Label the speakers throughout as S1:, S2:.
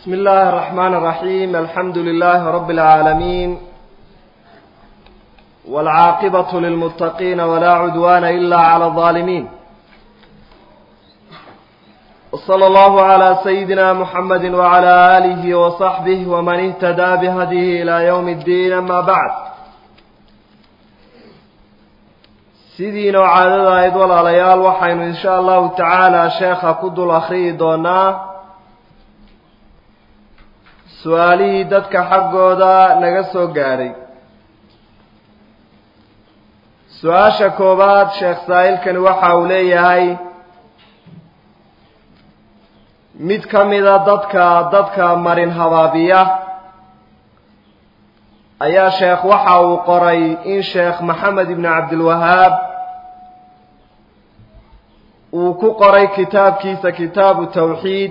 S1: بسم الله الرحمن الرحيم الحمد لله رب العالمين والعاقبة للمتقين ولا عدوان إلا على الظالمين وصلى الله على سيدنا محمد وعلى آله وصحبه ومن اهتدى بهديه إلى يوم الدين أما بعد sidiina oo caadada ahayd walaalayaal waxaynu insha allahu tacaala sheekha ku dul akhriyi doonaa su-aalihii dadka xaggooda naga soo gaadhay su-aasha koowaad sheekh saa'ilkani waxa uu leeyahay mid ka mida dadka dadka marin habaabiya ayaa sheekh waxa uu qoray in sheekh maxamed ibni cabdilwahaab uu ku qoray kitaabkiisa kitaabu tawxiid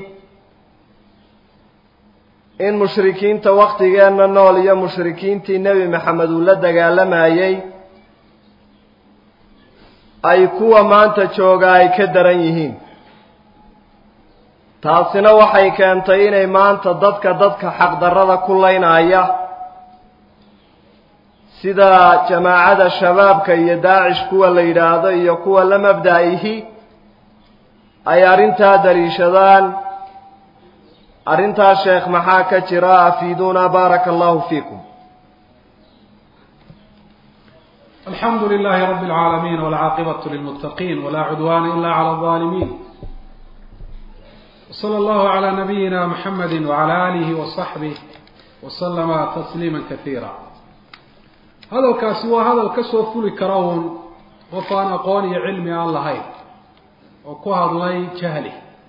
S1: in mushrikiinta waktigeenna nool iyo mushrikiintii nebi maxamed uu la dagaalamayey ay kuwa maanta jooga ay ka daran yihiin taasina waxay keentay inay maanta dadka dadka xaqdarrada ku laynaya sida jamaacada shabaabka iyo daacish kuwa la yidhaahdo iyo kuwa la mabda-ihi ay arrintaa daliishadaan arrintaas sheekh maxaa ka jira afiiduuna baaraka allahu fiikum
S2: alxamdu lilahi rabi اlcaalamiin wاlcaaqibaة lilmutaqiin wla cudwana ila clى الظalimin wslى اllahu عlى nabiyina mxamedi wعlى alih وصaxbih wslama tasliima kasiira hadalkaasi waa hadal ka soo fuli kara uun qof aan aqoon iyo cilmi aan lahayn oo ku hadlay jahli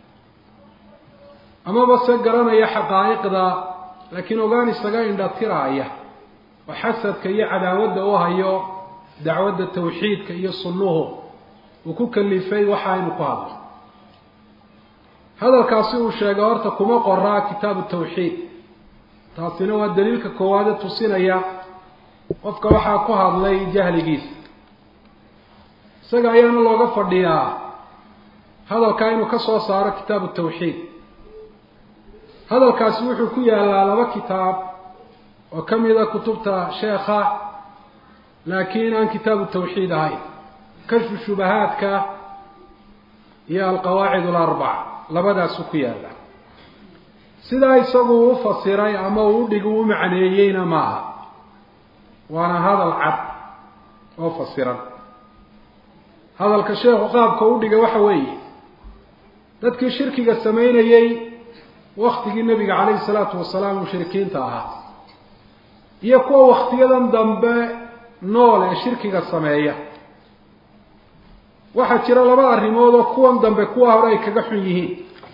S2: amaba se garanaya xaqaa'iqda laakiin ogaan isaga indhatiraaya oo xasadka iyo cadaawadda u hayo dacwadda tawxiidka iyo sunnuhu uu ku kalifay waxa aynu ku hadlo hadalkaasi uu sheegay horta kuma qoraa kitaabu tawxiid taasina waa daliilka koowaade tusinaya qofka waxaa ku hadlay jahligiisa isaga ayaana looga fadhiyaa hadalkaa inuu ka soo saaro kitaabu tawxiid hadalkaasi wuxuu ku yaalaa laba kitaab oo ka mida kutubta sheekha laakiin aan kitaabu tawxiid ahayn kashfu shubahaadka iyo alqawaacid alarbac labadaasuu ku yaalla sidaa isagu u fasiray ama uu udhig u macneeyeyna maaha waana hadal cad oo fasiran hadalka sheekhu qaabka u dhigay waxa weeye dadkii shirkiga samaynayey waktigii nebiga calayhi salaatu wasalaam mushrikiinta ahaa iyo kuwa waktiyadan dambe nool ee shirkiga sameeya waxaa jira laba arrimood oo kuwan dambe kuwa hore ay kaga xun yihiin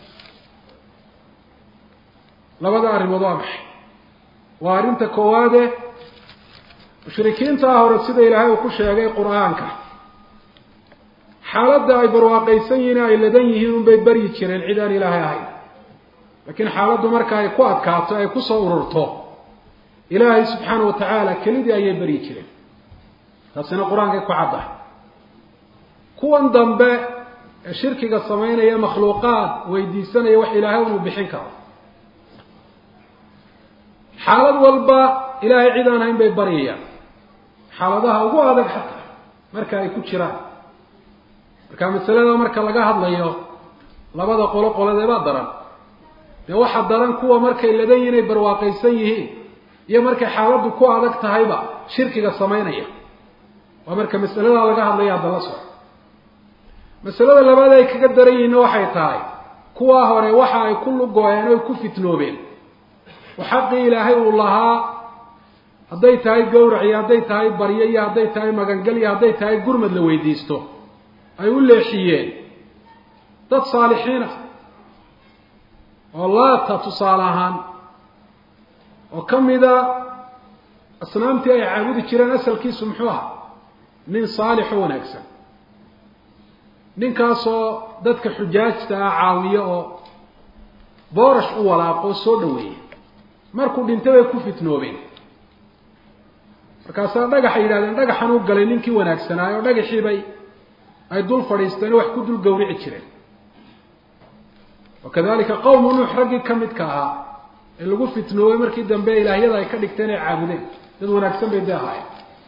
S2: labada arrimood waa maxay waa arrinta koowaade mushrikiintaa hore sida ilaahay uu ku sheegay qur-aanka xaaladda ay barwaaqaysan yihiin ay ladan yihiin unbay beryi jireen cid aan ilaahay ahayn laakiin xaaladdu marka ay ku adkaato ay kusoo ururto ilaahay subxaana wa tacaala kelidii ayay beryi jireen taasina qur-aankay ku caddahay kuwan dambe ee shirkiga samaynaya makhluuqaad weydiisanaya wax ilaahay inuu bixin karo xaalad walba ilaahay cid aan hayn bay baryayaan xaaladaha ugu adag xataa marka ay ku jiraan marka masalada marka laga hadlayo labada qolo qoladeebaa daran dee waxaa daran kuwa markay ladan yihin ay barwaaqaysan yihiin iyo markay xaaladdu ku adag tahayba shirkiga samaynaya waa marka masaladaa laga hadlaya hadda la soco masalada labaad ay kaga daran yihiinna waxay tahay kuwaa hore waxa ay ku lugo-een oy ku fitnoobeen oo xaqii ilaahay uu lahaa hadday tahay gawrac iyo hadday tahay baryo iyo hadday tahay magangel iyo hadday tahay gurmad la weydiisto ay u leexiyeen dad saalixiin ah oo laata tusaale ahaan oo ka mida asnaamtii ay caabudi jireen asalkiisu muxuu ahaa nin saalix oo wanaagsan ninkaasoo dadka xujaajta ah caawiyo oo boorash u walaaqo oo soo dhaweeya markuu dhintay bay ku fitnoobeen markaasaa dhagaxay yidhahdeen dhagaxan u galay ninkii wanaagsanaayo oo dhagaxiibay ay dul fadhiisteen oo wax ku dul gawrici jireen wakadalika qowmu nuux raggii ka midka ahaa ee lagu fitnoobay markii dambe ilaahyada ay ka dhigteen ay caabudeen dad wanaagsan bay dee ahaayeen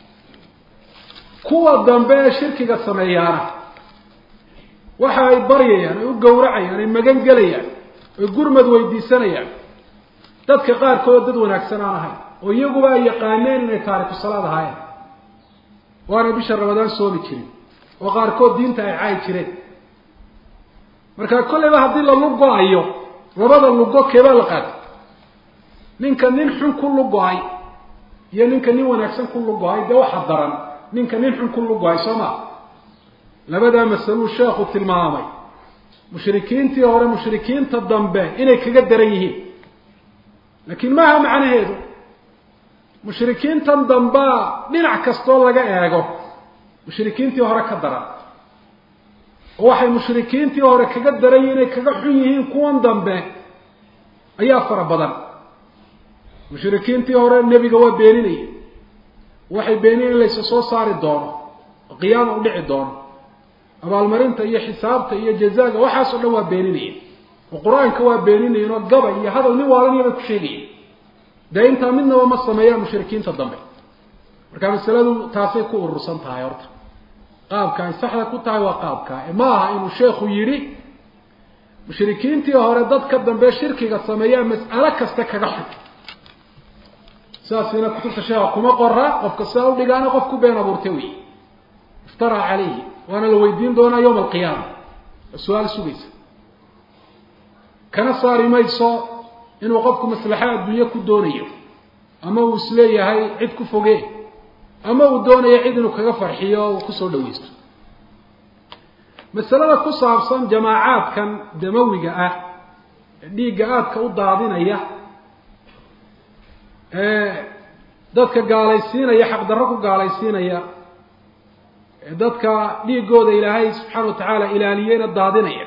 S2: kuwa dambe ee shirkiga sameeyaana waxa ay baryayaan ay u gowracayaan ay magan gelayaan ay gurmad weydiisanayaan dadka qaarkood dad wanaagsan aan ahayn oo iyaguba ay yaqaaneen inay taariku salaad ahaayeen waana bisha ramadaan soomi jirin oo qaarkood diinta ay caayi jireen marka kolleyba haddii la lugo-ayo labada lugo keebaa la qaatay ninka nin xun ku lugo-ay iyo ninka nin wanaagsan ku lugo-ay dee waxa daran ninka nin xun ku lugo-ay soo maa labadaa masaluu sheekhu tilmaamay mushrikiintii hore mushrikiinta dambe inay kaga daran yihiin laakiin maaha macnaheedu mushrikiintan dambaa dhinac kastoo laga eego mushrikiintii hore ka daran oo waxay mushrikiintii hore kaga daran yihin inay kaga xun yihiin kuwan dambe ayaa fara badan mushrikiintii hore nebiga waa beeninaya waxay beeninayen in laysa soo saari doono oo qiyaama u dhici doono abaalmarinta iyo xisaabta iyo jazaaga waxaas o dhan waa beeninaya oo qur-aanka waa beeninayen oo gaba iyo hadal nin waalanaya bay ku sheegayeen dee intaa midnaba ma sameeyaan mushrikiinta dambe marka masaladu taasay ku urursan tahay horta qaabka ay saxda ku tahay waa qaabka ma aha inuu sheekhu yidhi mushrikiintii hore dadka dambe shirkiga sameeyaa mas'alo kasta kaga xun sidaasina kutubta sheekha kuma qora qofka sidaa udhigaana qof ku been abuurtay wey iftaraa calayhi waana la weydiin doonaa yawma alqiyaama oo su-aal sugaysa kana saari mayso inuu qofku maslaxa adduunye ku doonayo ama uu isleeyahay cid ku fogee ama uu doonayo cid inuu kaga farxiyo o uu kusoo dhawaysto masalada ku saabsan jamaacaadkan damawiga ah ee dhiigga aadka u daadinaya ee dadka gaalaysiinaya xaqdarro ku gaalaysiinaya ee dadka dhiiggooda ilaahay subxaana wa tacaala ilaaliyeyna daadinaya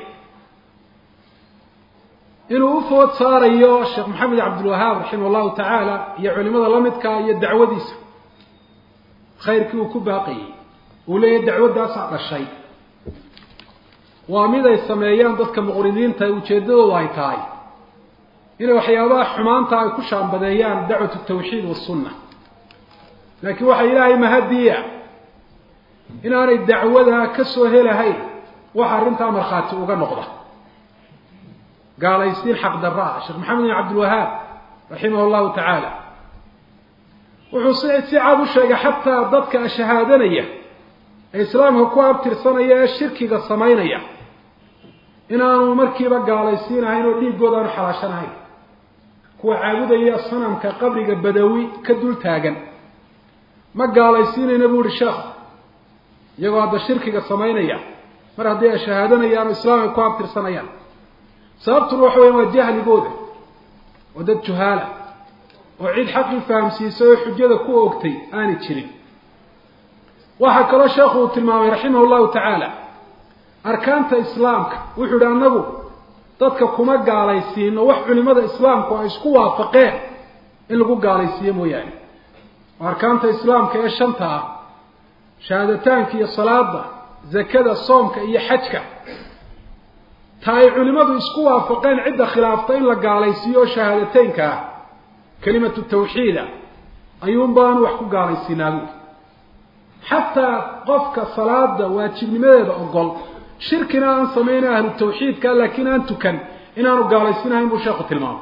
S2: inuu u food saarayo sheekh maxamed cabdilwahaab raximah llahu tacaala iyo culimada la midka iyo dacwadiisa khayrkii uu ku baaqayey uu leeyahay dacwaddaasaa dhashay waa mid ay sameeyaan dadka muqridiinta ujeeddadoodu ay tahay inay waxyaabaha xumaanta ay ku shaambadeeyaan dacwatu tawxiid wasunna laakiin waxaa ilaahay mahadiya inaanay dacwada ka soo helahayn waxa arrintaa markhaati uga noqda gaalaysiin xaqdarra ah sheekh maxamed bin cabdilwahaab raximah llahu tacaala wuxuu si si cad u sheegay xataa dadka shahaadanaya ee islaamka ku abtirsanaya ee shirkiga samaynaya inaanu markiiba gaalaysiinahayn oo dhiiggooda aanu xalaashanahayn kuwa caabudaya sanamka qabriga badawi ka dul taagan ma gaalaysiinayna buu ihi sheekh iyagoo hadda shirkiga samaynaya mar haddii ay shahaadanayaan oo islaamka ku abtirsanayaan sababtuna waxa weya waa jahligooda waa dad juhaala oo cid xaqii fahamsiisay oo xujada ku ogtay aanay jirin waxaa kaloo sheekhu uu tilmaamay raximah llahu tacaala arkaanta islaamka wuxuu yihi annagu dadka kuma gaalaysiino wax culimada islaamku ay isku waafaqeen in lagu gaalaysiiyo mooyaane oo arkaanta islaamka ee shanta ah shahaadataanka iyo salaada zakada soomka iyo xajka ta ay culimadu isku waafaqeen cidda khilaafta in la gaalaysiiyo oo shahaadateynka ah kelimatu tawxiida ayuun baanu wax ku gaalaysiinaa buuli xataa qofka salaada waajibnimadeeda ogol shirkina aan samayna ahlu tawxiidka laakiin aan tukan inaanu gaalaysiinahayn buu sheekhu tilmaamay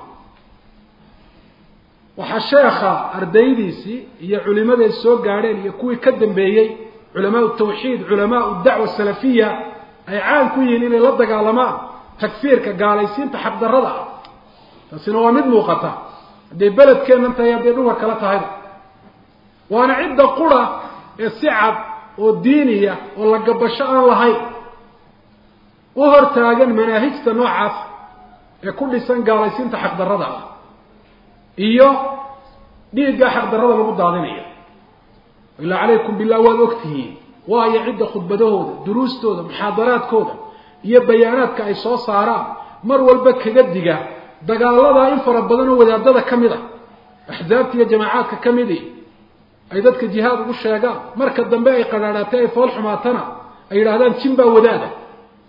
S2: waxaa sheekha ardaydiisii iyo culimaday soo gaadheen iyo kuwii ka dambeeyey culamaau tawxiid culamaau dacwa salafiya ay caan ku yihiin inay la dagaalamaan takfiirka gaalaysiinta xaqdarrada ah taasina waa mid muuqata hadday beledkeennan tahay hadday dhulka kala tahayba waana cidda qura ee si cad oo diiniya oo la gabasho aan lahayn u hortaagan manaahijta noocaas ee ku dhisan gaalaysiinta xaqdarrada ah iyo dhiigga xaqdarrada lagu daadinaya ilaa calaykum billah waad ogtihiin waayo cidda khudbadahooda duruustooda muxaadaraadkooda iyo bayaanaadka ay soo saaraan mar walba kaga diga dagaaladaa in fara badan oo wadaadada ka mid a axsaabta iyo jamaacaadka ka midi ay dadka jihaad ugu sheegaan marka dambe ay qadhaadhaatay ay fool xumaatana ay yidhahdaan jin baa wadaada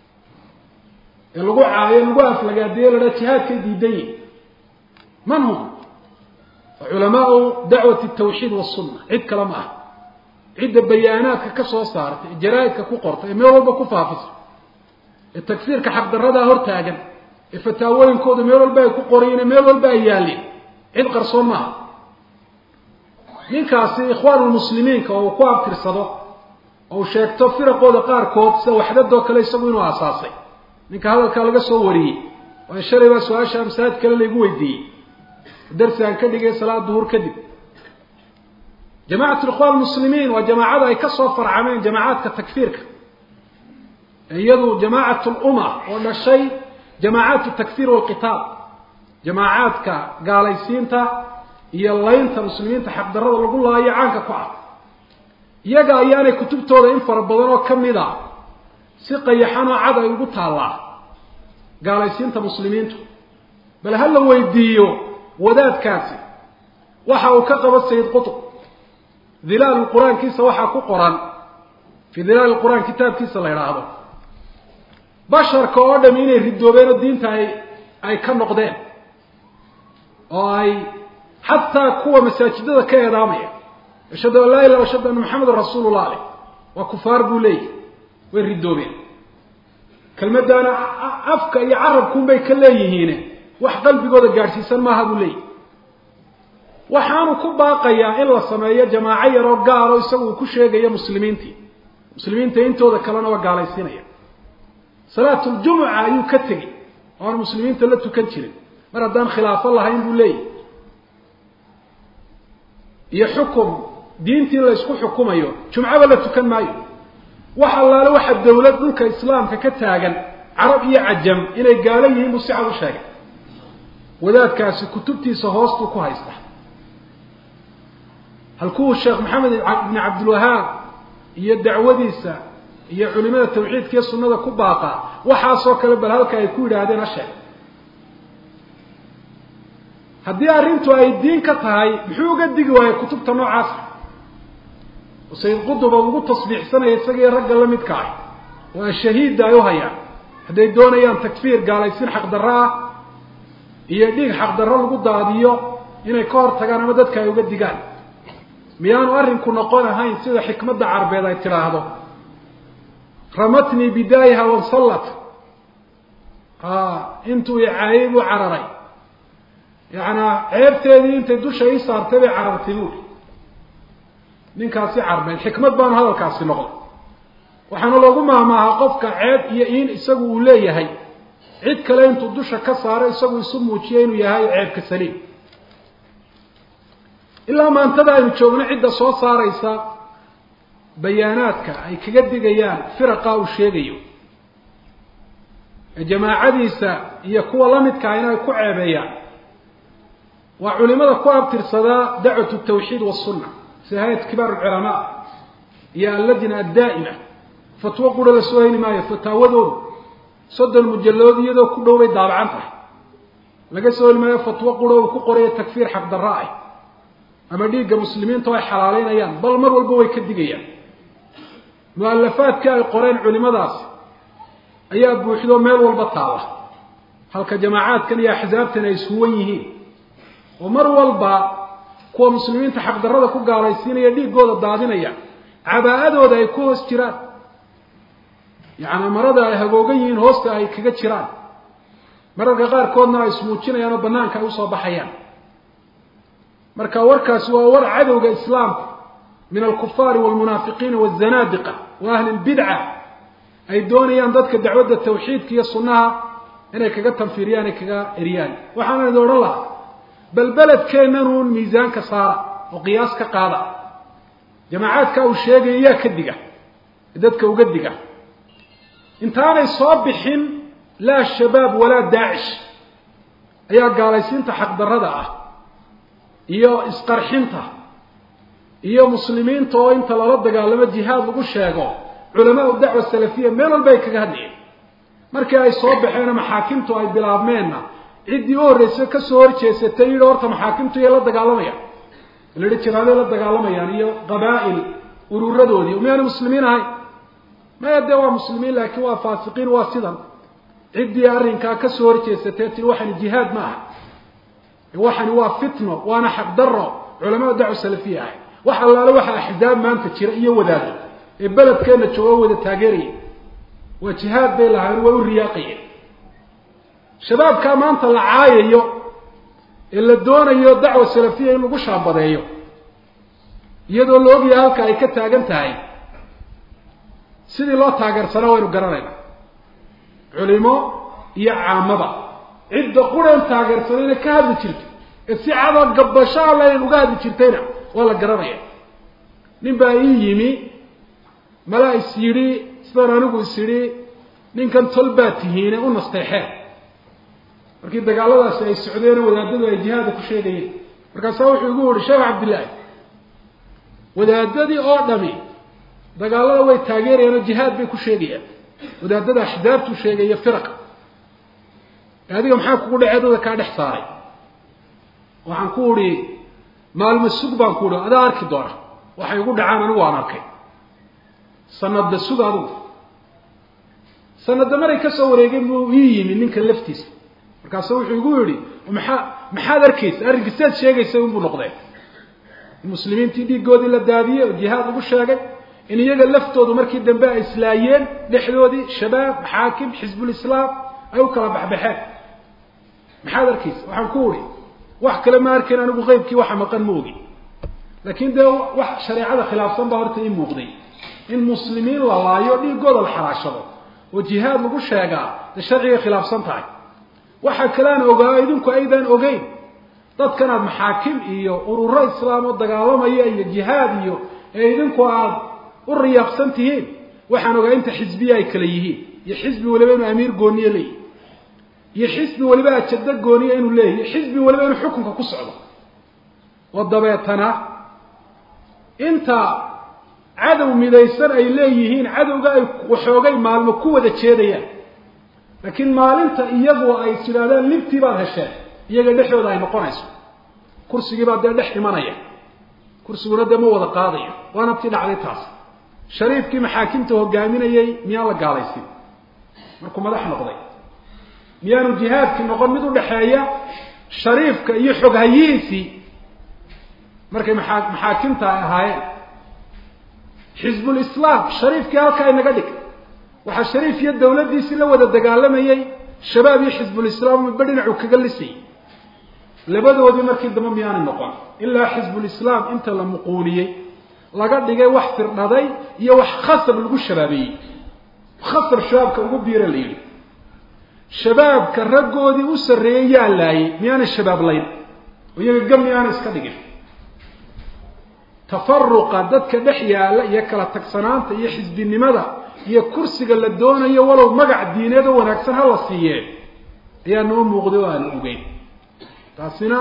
S2: ee lagu caayo lagu aflagaadiyo la dhaa jihaadkay diidan yihin man hum culamaau dacwati tawxiid wasunna cid kale ma aha cidda bayaanaadka ka soo saartay ee jaraa-idka ku qortay ee meel walba ku faafisa ee tagsiirka xaqdaradaa hortaagan ee fataawooyinkooda meel walba ay ku qorayen ee meel walba ay yaalleen cid qarsoon maaha ninkaasi ikhwaanulmuslimiinka oo uu ku abtirsado oo uu sheegto firaqooda qaarkood sida waxdadoo kale isagu inuu aasaasay ninka hadalkaa laga soo wariyey waayo shalay baa su-aasha masaajid kale laygu weydiiyey darsi aan ka dhigay salaad duhur kadib jamacat ikhwan muslimiin waa jamaacada ay ka soo farcameen jamacaadka takfiirka iyadu jamaacat lumma oo dhashay jamaacaat takfiir walqitaal jamaacaadka gaalaysiinta iyo laynta muslimiinta xaqdarada lagu laayo caanka ku ah iyaga ayaanay kutubtooda in fara badan oo kamid a si qayaxanoo cad ay ugu taallaa gaalaysiinta muslimiintu bal ha la weydiiyo wadaadkaasi waxa uu ka qabo sayid qutb dilaalu qur-aankiisa waxaa ku qoran fii dilaali qur-aan kitaabkiisa la idhaahdo basharka oo dhami inay ridoobeen oo diinta ay ay ka noqdeen oo ay xataa kuwa masaajidada ka eedaamaya ashhadu an laa ilah ashhadu anna maxamedan rasuulullah aleh waa kufaar buu leeyahy way ridoobeen kelmaddaana afka iyo carabkuunbay ka leeyihiine wax qalbigooda gaadhsiisan maaha buu leeyahy waxaanu ku baaqayaa in la sameeyo jamaaco yaroo gaalo isagu uu ku sheegayo muslimiintii muslimiinta intooda kalena waa gaalaysiinaya salaatuljumuca ayuu ka tegey oo aan muslimiinta la tukan jirin mar haddaan khilaafo lahayn buu leeyahy iyo xukum diintii la ysku xukumayo jumcaba la tukan maayo wax allaale waxa dawlad dhulka islaamka ka taagan carab iyo cajam inay gaalo yihiin buu si cad u sheegay wadaadkaasi kutubtiisa hoostuu ku haysta halkuu sheekh maxamed ibni cabdilwahaab iyo dacwadiisa iyo culimada tawxiidka iyo sunnada ku baaqaa waxaasoo kale bal halka ay ku yidhaahdeen ha sheeg haddii arrintu ay diin ka tahay muxuu uga digi waayey kutubta noocaasa oo sayid quduba ugu tasbiixsanaya isagii ragga la midka ah oo shahiidda ay u hayaan hadday doonayaan takfiir gaalaysiin xaqdarro ah iyo dhiig xaqdarro lagu daadiyo inay ka hor tagaan ama dadka ay uga digaan miyaanu arrinku noqon ahayn sida xikmadda carbeed ay tidhaahdo ramatnii bidaayaha wansallat intuu icaayay buu cararay yacanaa ceebteedii intay dusha ii saartay bay carartay buuri ninkaasi carbeed xikmad baanu hadalkaasi noqday waxaana loogu maahmaahaa qofka ceeb iyo in isagu uu leeyahay cid kale intuu dusha ka saaro isagu isu muujiya inuu yahay ceebka saliim ilaa maantada aynu joogno cidda soo saaraysa bayaanaadka ay kaga digayaan firaqa uu sheegayo ee jamaacadiisa iyo kuwa la midka ah in ay ku ceebeeyaan waa culimada ku abtirsadaa dacwatu tawxiid wasunna sida hay-at kibaar alculamaa iyo allajna addaa'ima fatwo qura la soo heli maayo fataawadoodu soddon mujalladood iyadoo ku dhow bay daabacan tahay laga soo heli maayo fatwo qura uu ku qorayo takfiir xaqdarra ah ama dhiigga muslimiinta oo ay xalaaleynayaan bal mar walba way ka digayaan mu-alafaadkii ay qoreen culimadaasi ayaa buuxdo meel walba taala halka jamaacaadkan iyo axsaabtan ay ishuwan yihiin oo mar walba kuwa muslimiinta xaqdarrada ku gaalaysiinaya dhiiggooda daadinaya cabaa-adooda ay ku hoos jiraan yacni marada ay hagoogan yihiin hoosta ay kaga jiraan mararka qaarkoodna ay ismuujinayaan oo banaanka ay usoo baxayaan marka warkaasi waa war cadowga islaamka min alkufaari walmunaafiqiina wazanaadiqa wa ahli lbidca ay doonayaan dadka dacwadda tawxiidka iyo sunnaha inay kaga tanfiiriyaan ay kaga eriyaan waxaana idin odhan lahaa bal beledkeennan uun miisaanka saara oo qiyaas ka qaada jamaacaadka uu sheegaya yaa ka diga dadka uga diga intaanay soo bixin laa shabaab walaa daacish ayaa gaalaysiinta xaqdarrada ah iyo isqarxinta iyo muslimiinta oo inta lala dagaalamo jihaad lagu sheego culamaau dacwa salafiya meel walba ay kaga hadlayeen markii ay soo baxeena maxaakimtu ay bilaabmeenna ciddii u horreysay kasoo horjeesatay yidhi horta maxaakimtu iyay la dagaalamayaan la yihi jihaaday la dagaalamayaan iyo qabaa'il ururadoodii miyaana muslimiin ahayn maya dee waa muslimiin laakiin waa faasiqiin waa sidan ciddii arrinkaa kasoo horjeesatay tiri waxaan jihaad ma aha waxani waa fitno waana xaqdaro culamada dacwa salafiya ahay wax allaale waxa axzaab maanta jira iyo wadaado ee beledkeenna jooga wada taageeraya waa jihaad bay lahayn way u riyaaqayeen shabaabkaa maanta la caayayo ee la doonayo dacwa salafiya in lagu shaabadeeyo iyadoo la ogyahay halka ay ka taagan tahay sidii loo taageersanaa waynu garanayna culimo iyo caamaba cidda qureen taageersanayna ka hadli jirto ee si cadoo gabasho allayn uga hadli jirtayna waa la garanaya nin baa ii yimi malaa is yidhi sidaan anigu is yidhi ninkan tol baa tihiine u nasteexeen markii dagaaladaasi ay socdeen wadaadadu ay jihaada ku sheegayeen markaasaa wuxuu igu yihi sheekh cabdillaahi wadaadadii oo dhami dagaalada way taageerayaan oo jihaad bay ku sheegayaan wadaadada axdaabtuu sheegaya firaqa adiga maxaa kugu dhacee dada kaa dhex saaray waxaan ku uhi maalmo sug baan ku uhi adaa arki doona waxay igu dhacaan anigu waan arkay sanadda sug adigu sanadda maray ka soo wareegeen buu ii yimi ninka laftiisa markaasu wuxuu igu yidhi maxaa maxaad arkaysa arrinka siaad sheegaysa unbuu noqdee muslimiintii dhiiggoodii la daadiyey oo jihaad lagu sheegay in iyaga laftoodu markii dambe ay islaayeen dhexdoodii shabaab maxaakim xisbulislaam ay u kala baxbaxeen maxaad arkaysa waxaan ku uhi wax kale ma arkayn anigu qeybkii waxa maqan ma ogi laakiin dee wax shareecada khilaafsan baa horta ii muuqday in muslimiin la laayo dhiiggooda la xaraashado oo jihaad lagu sheegaa dee sharciga khilaafsan tahay waxa kalean ogaa idinku aydaan ogeyn dadkan aada maxaakim iyo ururo islaam oo dagaalamaya iyo jihaad iyo ee idinku aada u riyaaqsan tihiin waxaan ogaa inta xisbiya ay kale yihiin iyo xisbi waliba inuu amiir gooniye leeyahy iyo xisbi waliba ajado gooniye inuu leeyahy iyo xisbi waliba inuu xukunka ku socdo oo dabeetana inta cadow midaysan ay leeyihiin cadowga ay waxoogay maalmo ku wada jeedayaan laakiin maalinta iyagu ay tidhaahdaan libtii baad hesheen iyaga dhexdooda ay noqonayso kursigii baa dee dhex imanaya kursiguna dee ma wada qaadayo waana tii dhacday taas shariifkii maxaakimta hogaaminayay miyaan la gaalaysin markuu madax noqday miyaanu jihaadkii noqon mid udhaxeeya shariifka iyo xoghayihiisii markay maa maxaakimta ay ahaayeen xisbulislaam shariifkii halkaa inaga dhig waxaa shariif iyo dawladdiisii la wada dagaalamayey shabaab iyo xisbulislaam midba dhinacuu kaga lisayay labadoodii markii dambe miyaanay noqon ilaa xisbulislaam inta la muquuliyey laga dhigay wax firdhaday iyo wax khasab lagu shabaabeeyey khasab shabaabka ugu biira la yidhi shabaabka raggoodii u sarreeyey yaa laayay miyaanay shabaab layn oo iyaga gam miyaanay iska dhigin tafaruqa dadka dhex yaalla iyo kala tagsanaanta iyo xisbinimada iyo kursiga la doonayo walow magac diineed oo wanaagsan ha la siiyee ayaa noo muuqday oo aanu ogeyn taasina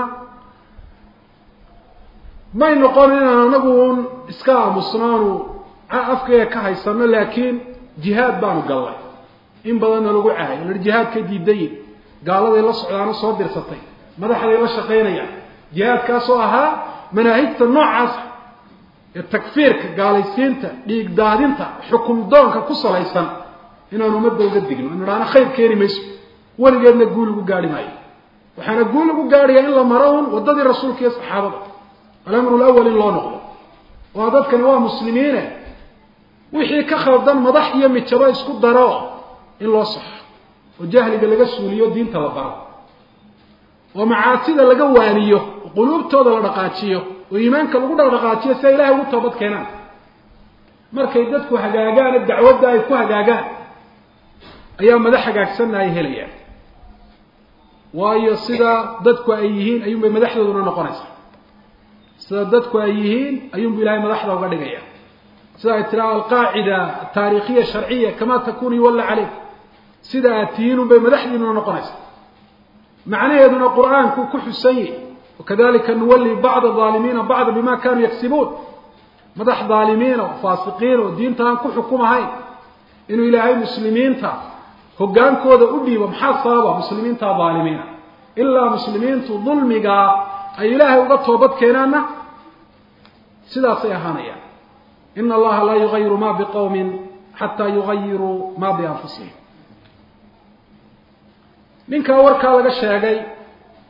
S2: may noqon inaan anagu un iska aamusnaanu afkayga ka haysano laakiin jihaad baanu gallay in badanna lagu cahay la jihaadkay diidayin gaaladay la socdaano soo dirsatay madaxday la shaqaynayaan jihaadkaasoo ahaa manaahijta noocaasa ee takfiirka gaalaysiinta dhiig daadinta xukum doonka ku salaysan inaanu ummadda uga digno inu idhaana khayr keeni mayso weligeedna guul lagu gaari maayo waxaana guul lagu gaadhayaa in la maro un waddadii rasuulka iyo saxaabada alamru lawal in loo noqdo waa dadkani waa muslimiine wixii ka khaldan madax iyo mijabo isku daro in loo saxo oo jahliga laga suuliyo diinta la baro oo macaasida laga waaniyo oo quluubtooda la dhaqaajiyo oo iimaanka lagu dhaqdhaqaajiyo si ay ilahay ugu toobad keenaan markay dadku hagaagaane dacwadda ay ku hagaagaan ayaa madax hagaagsanna ay helayaan waayo sida dadku ay yihiin ayuunbay madaxdooduna noqonaysaa sida dadku ay yihiin ayuunbu ilahay madaxda uga dhigaya sida ay tiraa alqaacida ataariikhiya sharciya kama takunu yuwalla caleyk sida aad tihiin unbay madaxdiinuna noqonaysaa macnaheeduna qur-aanku ku xusan yahy wakadalika nuwalli bacda aalimiina bacda bima kanuu yagsibuun madax dhaalimiina oo faasiqiin oo diinta aan ku xukumahayn inuu ilaahay muslimiinta hoggaankooda u dhiibo maxaa sababa muslimiinta dhaalimiina ilaa muslimiintu dulmigaa ay ilaahay uga toobad keenaanna sidaasay ahaanayaan ina allaha laa yugayiru ma biqowmin xataa yugayiruu ma bianfusihim ninkaa warkaa laga sheegay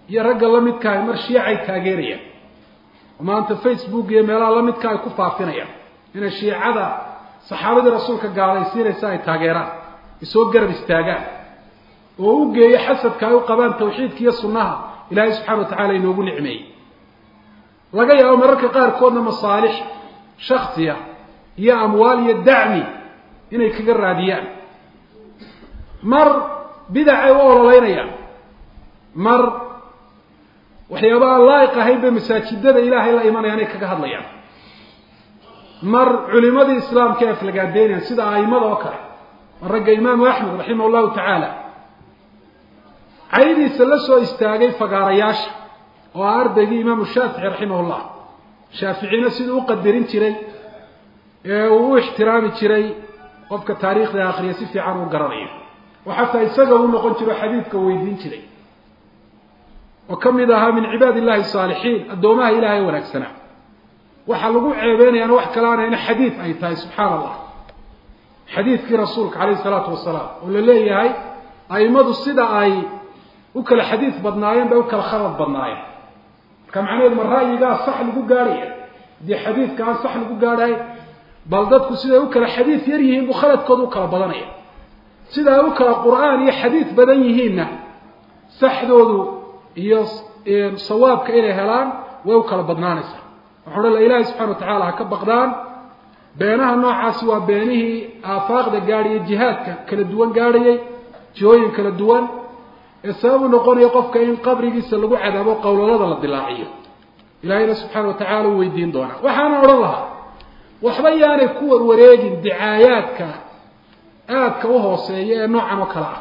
S2: iyo ragga la midka ay mar shiicay taageerayaan oo maanta facebook iyo meelaha la midka ay ku faafinayaan inay shiicada saxaabadii rasuulka gaalaysiinaysa ay taageeraan ay soo garab istaagaan oo u geeyo xasadka ay u qabaan tawxiidka iyo sunnaha ilaahay subxana wa tacala inoogu nicmeeyey laga yaabo mararka qaarkoodna masaalix shaksiya iyo amwaal iyo dacmi inay kaga raadiyaan mar bidacay u ololeynayaan mar waxyaaba aan laa'iq ahayn bay masaajidada ilaahay la imanayaan ay kaga hadlayaan mar culimadii islaamka ay aflagaadeynayaan sida aimada oo kale mar ragga imaamu axmed raximah llahu tacaala caydiisa la soo istaagay fagaarayaasha oo ah ardaygii imaamu shaafici raximah llah shaaficina siduu u qadarin jiray ee uu u ixtiraami jiray qofka taariikhda akriya si fiican uu garanayo oo xataa isaga u noqon jiro xadiidka weydiin jiray oo ka mid ahaa min cibaad illahi saalixiin addoomaha ilahay wanaagsanaa waxaa lagu ceebeynayaana wax kalaanayna xadiid ay tahay subxaana allah xadiidkii rasuulka calayhi salaatu wasalaam oo la leeyahay aimadu sida ay u kala xadiid badnaayeen bay u kala khalad badnaayeen marka macnaheedu ma ra'yigaa sax lagu gaadhaya haddii xadiidka aan sax lagu gaadhay bal dadku siday u kala xadiid yar yihiin buu khaladkooda u kala badanaya sida ay u kala qur'aan iyo xadiid badan yihiinna saxdoodu iyo sawaabka inay helaan way u kala badnaanaysaa waxau odhan la ilaahay subxana wa tacaala ha ka baqdaan beenaha noocaasi waa beenihii aafaaqda gaadhayay jihaadka kala duwan gaadhayay jihooyin kala duwan ee sabab u noqonaya qofka in qabrigiisa lagu cadaabo qowlalada la dilaaciyo ilaahayna subxaana wa tacala u weydiin doonaa waxaana odhan lahaa waxba yaanay ku warwareegin dicaayaadka aadka u hooseeya ee noocan oo kale ah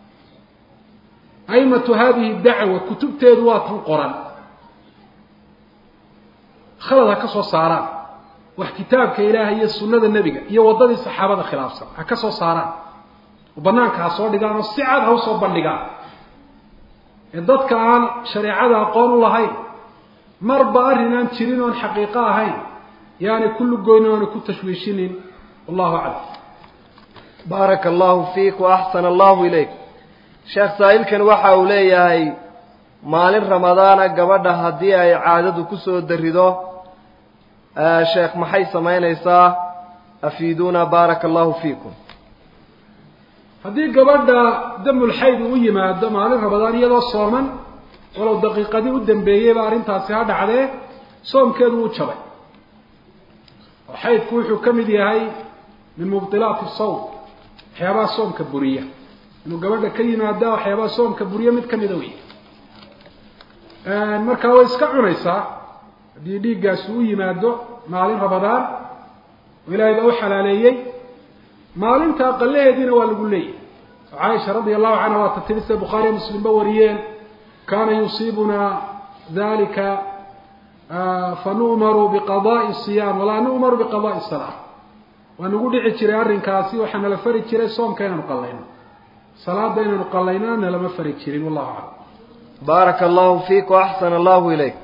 S2: aimatu hadihi dacwa kutubteedu waa tan qoran khalad ha ka soo saaraan wax kitaabka ilaahay iyo sunnada nebiga iyo waddadii saxaabada khilaafsan ha ka soo saaraan oo banaanka ha soo dhigaan oo si cad ha usoo bandhigaan ee dadka aan shareecada aqoon u lahayn marba arrin aan jirin oon xaqiiqo ahayn yaanay ku lugoynin oonay ku tashwiishinin wallahu aclam
S1: baaraka allahu fiik wa axsana allahu ilayk sheekh saa'ilkan waxa uu leeyahay maalin ramadaana gabadha haddii ay caadadu ku soo darido sheekh maxay samaynaysaa afiiduuna baaraka allahu fiikum
S2: haddii gabadha damulxayd uu u yimaado maalin ramadaan iyadoo sooman walow daqiiqadii u dambeeyeyba arrintaasi ha dhacdee soomkeedu wuu jabay oo xaydku wuxuu ka mid yahay min mubdilaati sawm waxyaabaha soomka buriya inuu gabadha ka yimaada waxyaabaha soomka buriya mid kamida wey markaa way iska cunaysaa haddii dhiiggaasi u yimaado maalin ramadaan oo ilaahay baa u xalaaleeyey maalinta aqalaheediina waa lagu leeyahy oo caaisha radia allahu canha waa tatiri sida bukhaariya muslimba wariyeen kaana yusiibuna dalika fanu'maru biqadaai siyaam walaa nu'maru biqadaai salaa waa nagu dhici jiray arrinkaasi waxaa nala fari jiray soomka inaanu qallayno salaada inaanu qallaynona nalama fari jirin wallahu aclam
S1: baaraka allahu fiik wa axsana allahu ilayk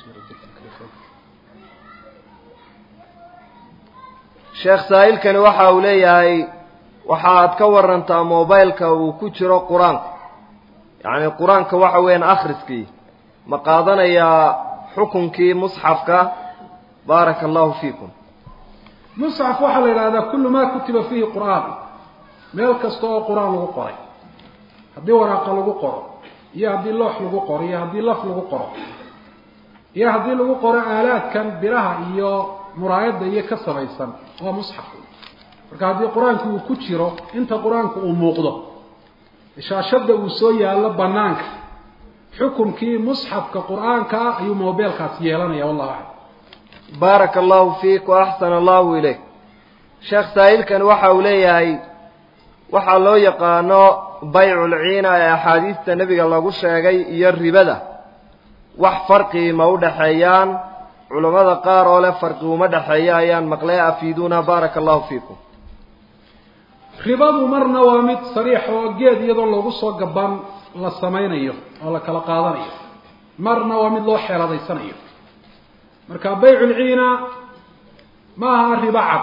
S1: sheekh saa'ilkani waxa uu leeyahay waxaad ka warantaa mobileka uu ku jiro qur-aanku yacni qur-aanka waxa weeyaan akhriskii ma qaadanayaa xukunkii musxafka baaraka allahu fiikum
S2: musxaf waxaa la yidhahdaa kullu ma kutiba fiihi qur'aan meel kasta oo qur-aan lagu qoray haddii waraaqa lagu qoro iyo haddii loox lagu qoro iyo haddii laf lagu qoro iyo haddii lagu qoro aalaadkan biraha iyo muraayadda iyo ka samaysan waa musxaf marka haddii qur-aanku uu ku jiro inta qur-aanku uu muuqdo shaashadda uu soo yaallo banaanka xukumkii musxafka qur-aanka ayuu mobeelkaas yeelanaya wallahu aclam
S1: baaraka allahu fiik wa axsana allahu ilayk sheekh saa'ilkan waxa uu leeyahay waxaa loo yaqaano bayculciina ee axaadiista nebiga lagu sheegay iyo ribada wax farqii ma u dhexeeyaan culammada qaar oo leh farqi uma dhexeeya ayaan maqlee afiiduuna baaraka allahu fiikum
S2: ribadu marna waa mid sariix oo geed iyadoo loogu soo gaban la samaynayo oo la kala qaadanayo marna waa mid loo xeeladaysanayo marka bayculciina ma aha ribo cad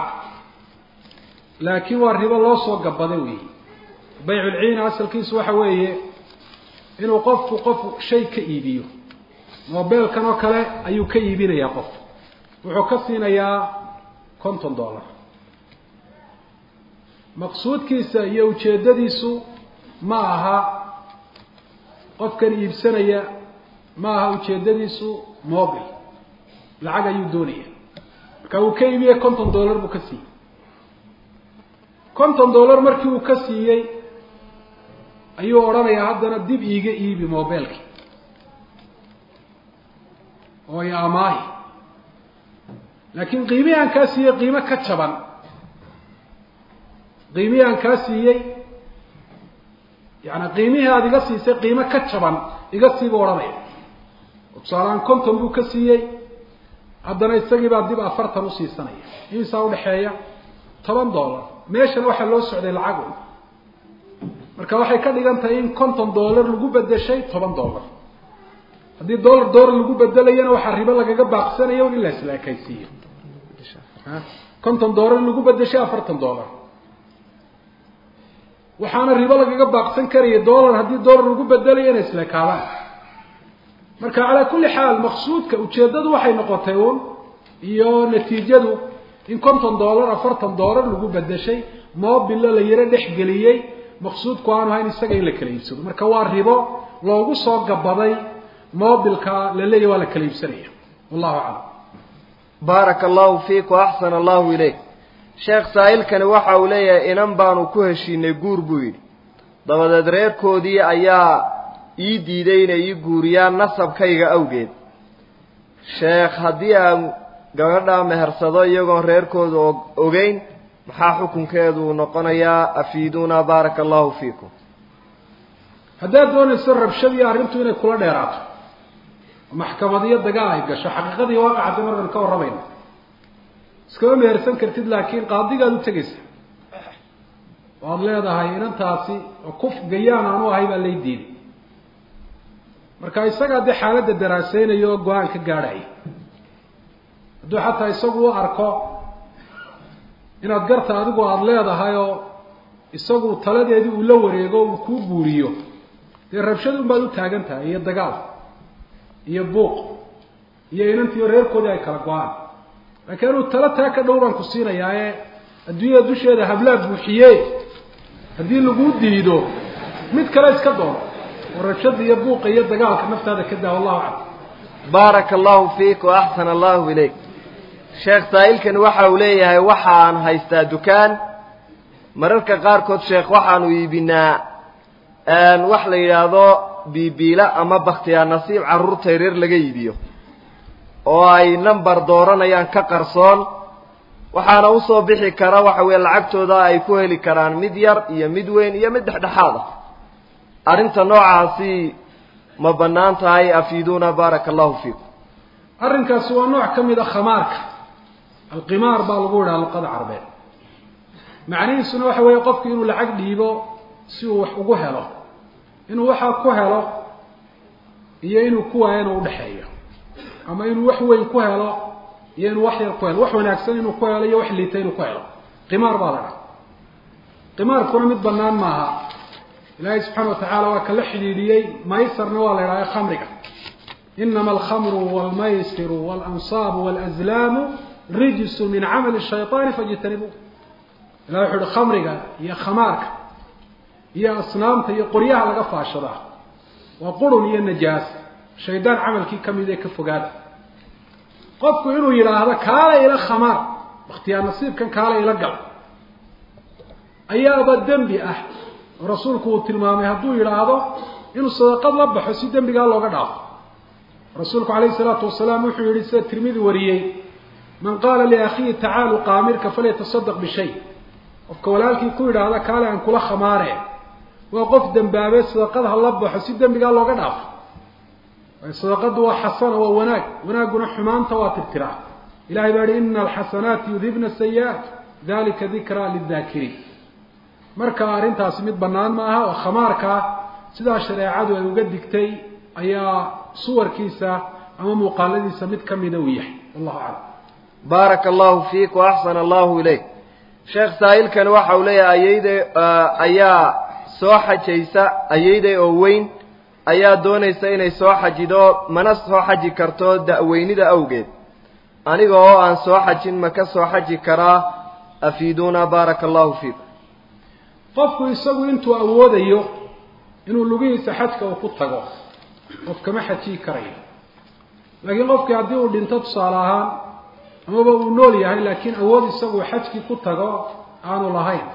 S2: laakiin waa ribo loo soo gabaday weeye bayculciina asalkiisu waxa weeye inuu qofku qof shay ka iibiyo mobeelkan oo kale ayuu ka iibinayaa qof wuxuu ka siinayaa konton dollar maqsuudkiisa iyo ujeeddadiisu ma aha qofkan iibsanaya ma aha ujeeddadiisu mobil lacag ayuu doonaya marka uu ka iibiyey konton dollar buu ka siiyey konton dollar markii uu ka siiyey ayuu odhanayaa haddana dib iiga iibi mobilki oo i amaahi laakiin qiimihii aan kaa siiyey qiimo ka jaban qiimihii aan kaa siiyey yaani qiimihii aada iga siisay qiimo ka jaban iga siibu odhanaya oo tusaalehaan konton buu ka siiyey haddana isagii baa dib afartan usiisanaya imisaa udhaxeeya toban dollar meeshan waxaa loo socday lacag un marka waxay ka dhigan tahay in konton dollar lagu bedeshay toban dollar haddii dollar dollar lagu bedelayana waxaa ribo lagaga baaqsanaya un in la isla ekaysiiyo konton dollar lagu bedeshay afartan dollar waxaana ribo lagaga baaqsan karaya dollar haddii dollar lagu bedelayo inay isla ekaadaan marka calaa kulli xaal maqsuudka ujeeddadu waxay noqotay uun iyo natiijadu in konton dollar afartan dollar lagu bedeshay mobilo la yaro dhexgeliyey maqsuudku aanu ahayn isaga in la kala iibsado marka waa ribo loogu soo gabaday mobilka la leeyahy waa la kala iibsanaya wallahu aclam
S1: baaraka allahu fiik wa axsana allahu ilayk sheekh saa'ilkani waxa uu leeyahay inan baanu ku heshiinay guur buu yidhi dabadeed reerkoodii ayaa ii diiday inay ii guuriyaan nasabkayga awgeed sheekh haddii aan gabadhaa mehersado iyagoon reerkooda ogeyn maxaa xukunkeedu noqonayaa afiiduuna baaraka allahu fiikum
S2: haddaad doonayso rabshadii arrintu inay kula dheeraato maxkamadiyo dagaal ay gasho xaqiiqadii waaqacadda markan ka warramayna iskama mehersan kartid laakiin qaadigaad u tegaysa waad leedahay inantaasi oo kuf gayaan aanu ahay baa lay diiday marka isagaa dee xaaladda daraaseynayo oo go-aan ka gaadhaya hadduu xataa isagu u arko inaad garta adigu aada leedahay oo isagu taladeedii uu la wareego uu kuu guuriyo dee rabshad un baad u taagan tahay iyo dagaal iyo buuq iyo inantiiyo reerkoodii ay kala go-aan laakiin inuu talo taa ka dhow baan ku siinayaa ee adduunyada dusheeda hablaa buuxiye haddii laguu diido mid kale iska doono oo rabshada iyo buuqa iyo dagaalka naftaada ka daa wallahu aclam
S1: baaraka allahu fiik wa axsana allahu ilayk sheekh saa'ilkani waxa uu leeyahay waxaan haystaa dukaan mararka qaarkood sheekh waxaanu iibinaa wax la yidhaahdo biibiila ama bakhtiyaa nasiib carruurta yareer laga iibiyo oo ay number dooranayaan ka qarsoon waxaana usoo bixi kara waxa weeye lacagtooda ay ku heli karaan mid yar iyo mid weyn iyo mid dhexdhexaad ah arrinta noocaasi ma bannaan tahay afiiduuna baaraka allahu fiikum
S2: arrinkaasi waa nooc ka mid a khamaarka alqimaar baa lagu yidhaha luqada carbeed macnihiisuna waxa weeye qofku inuu lacag dhiibo si uu wax ugu helo inuu waxaa ku helo iyo inuu ku waayo inuu udhexeeyo ama inuu wax weyn ku helo iyo inuu wax yar ku helo wax wanaagsan inuu ku helo iyo wax liita inuu ku helo qimaar baa la dhaha qimaarkuna mid banaan maaha ilaahay subxaana watacaala waa kala xidhiidhiyey maysarna waa la idhahda khamriga inama alkhamru walmaysiru walansaabu walazlaamu rijsu min camali shayطaani fajtanibu ilah wuxu uhi khamriga iyo khamaarka iyo asnaamta iyo qoryaha laga faashadaa waa qurun iyo najaas shaydaan camalkii kamid ee ka fogaada qofku inuu yidhaahdo kaala ila khamaar bakhtiyaa nasiibkan kaala ila gal ayaaba dembi ah oo rasuulku uu tilmaamay hadduu yidhaahdo inuu sadaqad la baxo si dembigaa looga dhaafo rasuulku calayhi salaatu wasalaam wuxuu yihi sida tirmidi wariyey man qaala liakhiihi tacaalu qaamirka falyatasadaq bishay qofka walaalkii ku yidhaahda kaale aan kula khamaare waa qof dembaabe sadaqad ha la baxo si dembigaa looga dhaafo sadaqadu waa xasana waa wanaag wanaagguna xumaanta waa tirtiraa ilahay baa yihi ina alxasanaati yudhibna sayi-aat dalika dikraa lidaakiriin marka arrintaasi mid bannaan ma aha oo khamaarkaa sidaa shareecadu ay uga digtay ayaa suwarkiisa ama muuqaaladiisa mid ka mida uu yahay wallahu aclam
S1: baaraka allahu fiik wa axsana allahu ilayk sheekh saa'ilkani waxa uu leeyahay ayayday ayaa soo xajaysa ayayday oo weyn ayaa doonaysa inay soo xajido mana soo xaji karto da'weynida awgeed aniga oo aan soo xajin ma ka soo xaji karaa afiiduuna baaraka allahu fiikum
S2: qofku isagu intuu awoodayo inuu lugihiisa xajka uu ku tago qof kama xajiyi karayo laakiin qofkii haddii uu dhinto tusaale ahaan amaba uu nool yahay laakiin awood isagu xajkii ku tago aanu lahayn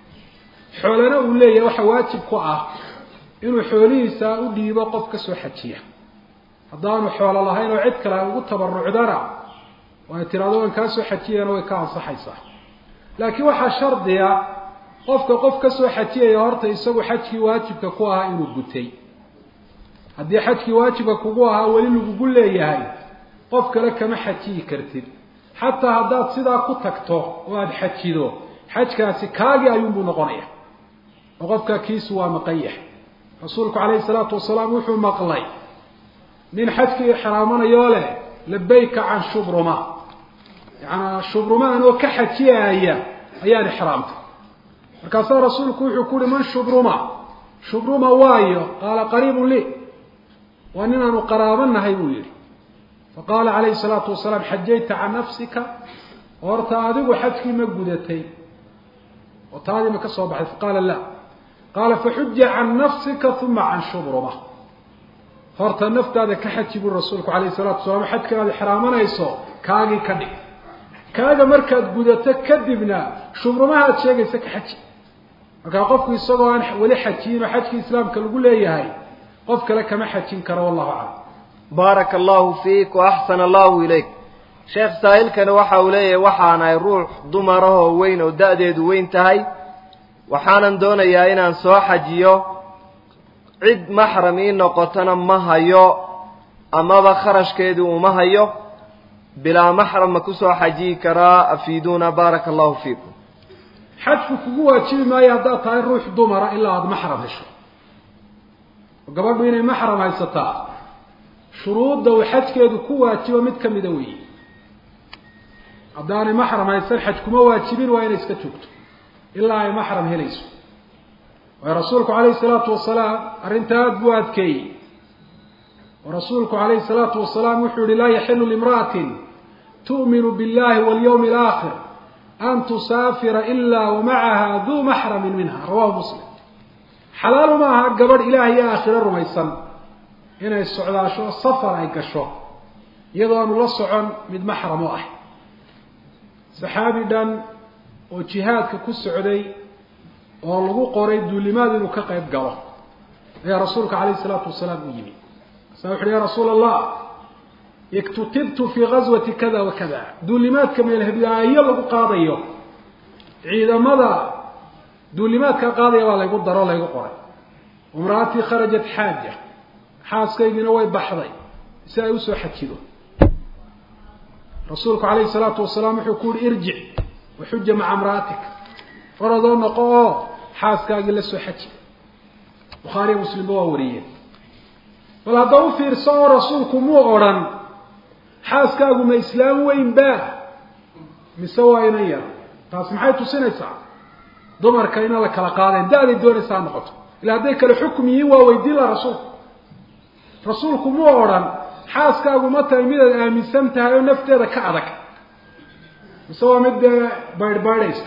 S2: xoolana uu leeyahay waxa waajib ku ah inuu xoolihiisa u dhiibo qof ka soo xajiya haddaanu xoolo lahayn oo cid kale ugu tabarucdana oo ay tiraado waan kaa soo xajiyana way ka ansaxaysaa laakiin waxaa shardiga qofka qof ka soo xajiyaya horta isagu xajkii waajibka ku ahaa inuu gutay haddii xajkii waajibka kugu ahaa weli lagugu leeyahay qof kale kama xajiyi kartid xataa haddaad sidaa ku tagto oo aada xajido xajkaasi kaagii ayuunbuu noqonaya oo qofka kiisu waa maqan yahay rasuulku calayhi salaatu wasalaam wuxuu maqlay nin xajkii ixraamanayoo leh labayka can shubruma yacanaa shubruma anoo ka xajiyaaya ayaan ixraamtay markaasaa rasuulku wuxuu ku uhi man shubruma shubruma waayo qaala qariibun lii waa nin aanu qaraabanahay buu yihi faqaala calayhi salaatu wasalaam xajayta can nafsika horta adigu xajkii ma gudatay oo taadii ma ka soo baxday faqaala la qaala faxuja can nafsika uma can shubruma horta naftaada ka xaji buri rasuulku calayhi salatu wasalaam xajkan aad ixraamanayso kaagii ka dhig kaaga markaad gudato kadibna shubrumaha aad sheegaysa ka xaji markaa qofku isagoo aan weli xajiyin oo xajkii islaamka lagu leeyahay qof kale kama xajin karo wallahu aclam
S1: baaraka allahu fiik wa axsana allahu ilayk sheekh saa'ilkani waxa uu leeyahay waxaanahay ruux dumarahoo weyn oo da-deedu weyn tahay waxaanan doonayaa inaan soo xajiyo cid maxram ii noqotona ma hayo amaba kharashkeedii uma hayo bilaa maxram ma kusoo xajiyi karaa afiiduuna baaraka allahu fiikum
S2: xajku kugu waajibi maayo haddaad tahay ruux dumara ilaa aada maxram hesho oo gabadhu inay maxram haysataa shuruudda uu xajkeedu ku waajibo mid ka mida weeye haddaanay maxram haysan xaj kuma waajibin waa inay iska joogto ilaa ay maxram helayso waayo rasuulku calayhi salaatu wasalaam arrinta aada buu adkeeyey oo rasuulku calayhi salaatu wasalaam wuxuu yihi laa yaxilu limra'atin tu'minu billahi walyawmi alaakhir an tusaafira ilaa wamacaha duu maxramin minha rawahu muslim xalaalu ma aha gabadh ilaah iyo aakhiro rumaysan inay socdaasho safar ay gasho iyadoo aanu la socon mid maxram u ah saxaabi dhan oo jihaadka ku socday oo lagu qoray duulimaad inuu ka qayb galo ayaa rasuulka calayhi salaatu wasalaam u yimi sa wuxu uhi ya rasuula allah iktutibtu fii gazwati kada wa kada duulimaadka meelheblaayo lagu qaadayo ciidamada duulimaadka qaadaya baa laygu daro laygu qoray imra'atii kharajat xaaja xaaskaygiina way baxday si ay usoo xajido rasuulku calayhi salaatu wasalaam wuxuu ku yihi irjic waxuja maca imra'atik oradoo noqo oo xaaskaagii la soo xaji bukhaariya muslimba waa wariyeen bal hadda u fiirso oo rasuulku muu odrhan xaaskaagu ma islaam weyn ba mise waa inan yar taasi maxay tusinaysaa dumarka inaan la kala qaadayn da-day doonaysaa noqoto ila hadday kale xukum yihiin waa weydiin laha rasuulku rasuulku muu odrhan xaaskaagu ma tahay midaad aaminsan tahay oo nafteeda ka adag mise waa mid dee baydhbaydhaysa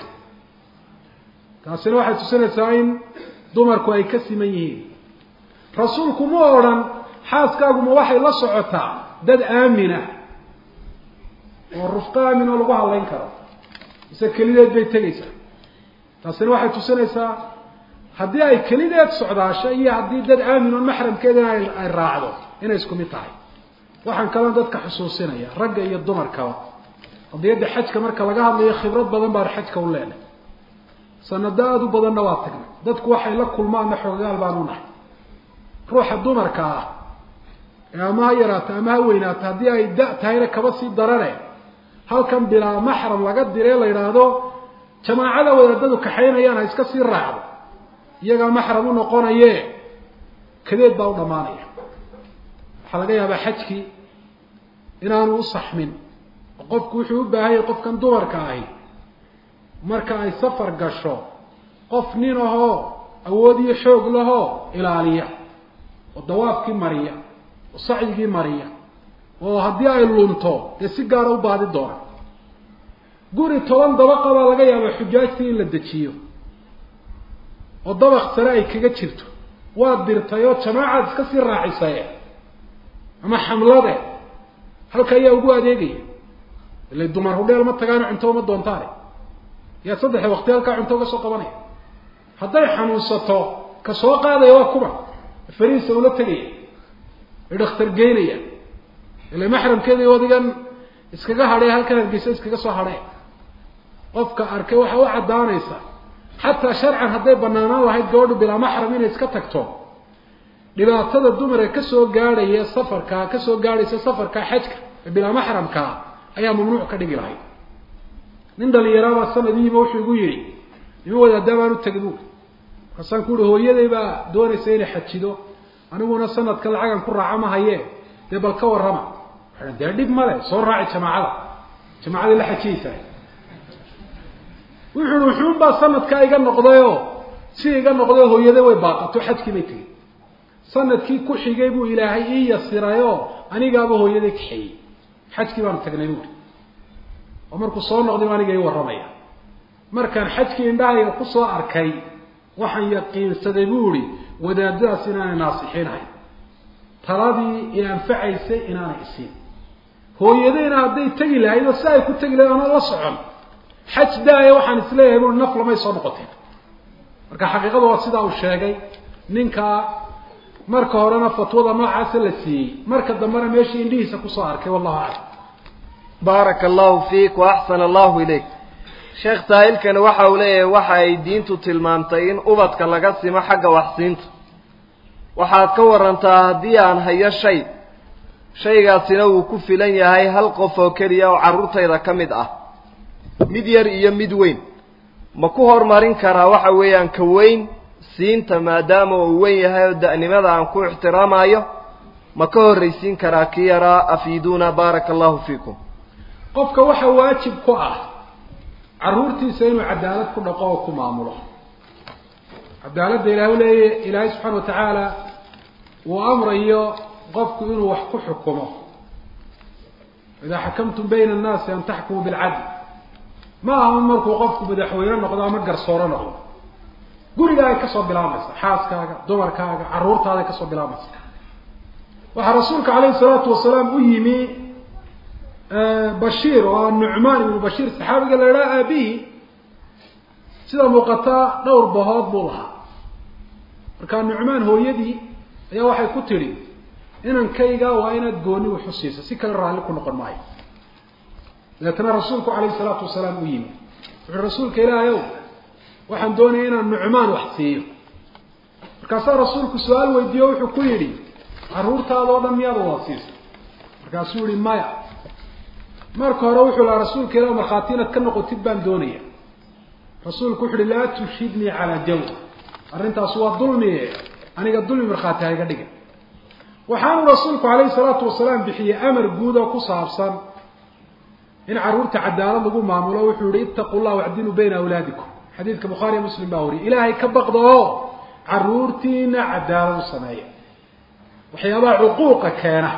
S2: taasina waxay tusinaysaa in dumarku ay ka siman yihiin rasuulku ma odhan xaaskaaguma waxay la socotaa dad aamina oo rufqo aamin oo lagu hadlayn karo mise kelideed bay tegaysaa taasina waxay tusinaysaa haddii ay kelideed socdaasho iyo haddii dad aamin oon maxramkeedana ay raacdo inay isku mid tahay waxaan kaloo dadka xusuusinaya ragga iyo dumarkaba qadiyadda xajka marka laga hadlayo khibrad badan baan xajka u leenahay sanado aada u badanna waa tagnay dadku waxay la kulmaanna xoogaal baan u nahay ruuxa dumarka ah ee ama ha yaraato ama ha weynaato haddii ay da- tahayna kaba sii darane halkan bilaa maxram laga dire la yidhaahdo jamaacada wadaadadu kaxaynayaan ha iska sii raacdo iyagaa maxram u noqonaye kadeed baa u dhammaanaya waxaa laga yaabaa xajkii inaanu u saxmin oo qofku wuxuu u baahan yahay qofkan dumarka ahi marka ay safar gasho qof nin ahoo awood iyo xoog lahoo ilaaliya oo dawaafkii mariya oo sacyigii mariya oo haddii ay lunto dee si gaara u baadi doona guri toban dabaqa baa laga yaaba xujaajtii in la dejiyo oo dabaq sare ay kaga jirto waad dirtay oo jamaacaad iska sii raacisaye ama xamlade halka ayaa ugu adeegaya ila dumar hudheel ma tagaano cunto uma doontaane yaa saddexda waqti halkaa cunto uga soo qabanaya hadday xanuunsato ka soo qaadaya waa kuba fariisa ula tegaya ay dhakhtar geynaya ila maxramkeeda wadigan iskaga hadhee halkan hargeysa iskaga soo hadhee qofka arkay waxaa u caddaanaysa xataa sharcan hadday banaanaan lahayd gabadhu bilaa maxram inay iska tagto dhibaatada dumarka kasoo gaadhaya safarkaa kasoo gaadhaysa safarka xajka ee bilaa maxramkaa ayaa mamnuuc ka dhigi lahayd nin dhalinyaraabaa sanadiiba wuxuu igu yihi nima wadaaddaa baan u tegay buuri markaasaan ku uhi hooyaday baa doonaysa inay xajido aniguna sanadka lacagan ku raaca ma haye dee bal ka warrama waa dee dhib male soo raaci jamaacada jamaacaday la xajiyaysaa wuxu uhi wuxuunbaa sanadkaa iga noqdayoo si iga noqdayoo hooyaday way baaqato xajkii bay tegey sanadkii ku xigay buu ilaahay ii yasirayoo anigaaba hooyaday kaxeeyey xajkii baanu tagnay buuri oo markuu soo noqday aniga ii warramaya markaan xajkii indhahayga kusoo arkay waxaan yaqiinsaday buu ihi wadaadadaas inaanay naasixinahay taladii i anfacaysay inaanay isiin hooyadayna hadday tegi lahayd oo si ay ku tegi lahayd anoo la socon xaj daaya waxaan isleeyahay bui naf lamay soo noqoteen marka xaqiiqada waa sidaa uu sheegay ninkaa marka horena fatwada noocaasa la siiyey marka dambena meeshii indhihiisa kusoo arkay wallahu aclam
S1: baaraka allahu fiik wa axsana allahu ilayk sheekh saahilkani waxa uu leeyahay waxa ay diintu tilmaamtay in ubadka laga simo xagga waxsiinta waxaad ka warantaa haddii aan hayo shay shaygaasina wuu ku filan yahay hal qof oo keliya oo carruurtayda ka mid ah mid yar iyo mid weyn ma ku horumarin karaa waxa weeyaan ka weyn siinta maadaama uu weyn yahay oo da'nimada aan ku ixtiraamayo ma ka horraysiin karaa ki yaraa afiiduuna baaraka allahu fiikum
S2: qofka waxa waajib ku ah carruurtiisa inuu cadaalad ku dhaqo oo ku maamulo cadaaladda ilahay u leeya ilaahay subxaana wa tacaala uu amrayo qofku inuu wax ku xukumo idaa xakamtum bayna annaasi an taxkumuu bilcadl ma aha markuu qofku madaxweyne noqdo ama garsooro noqdo gurigaaga kasoo bilaabaysa xaaskaaga dumarkaaga carruurtaada kasoo bilaabaysa waxaa rasuulka calayhi salaatu wasalaam u yimi bashiir oo nucmaan ibnu bashiir saxaabiga la idhaha aabihi sida muuqataa dhowr bahood buu lahaa markaa nucmaan hooyadii ayaa waxay ku tidhi inankayga waa inaad gooni waxu siisa si kale raalli ku noqon maayo dabeetana rasuulku calayhi salaatu wasalaam u yimi wuxuui rasuulka ilaahay ow waxaan doonaya inaan nucmaan wax siiyo markaasaa rasuulku su-aal weydiiye o wuxuu ku yidhi carruurtaada oo dhan miyaada wada siisa markaasuu yihi maya marka hore wuxuu lahaa rasuulka ilah markhaati inaad ka noqotid baan doonaya rasuulku wuxu uhi laa tushhidnii calaa jawr arrintaas waa dulmi aniga dulmi markhaati ha iga dhigin waxaanu rasuulku calayhi salaatu wasalaam bixiyey amar guud oo ku saabsan in carruurta cadaalad lagu maamulo wuxuu yihi ittaqu llah wacdiluu bayna awlaadikum xadiidka bukhaariya muslim baa wariyay ilaahay ka baqda oo carruurtiina cadaalad u sameeya waxyaabaha cuquuqa keena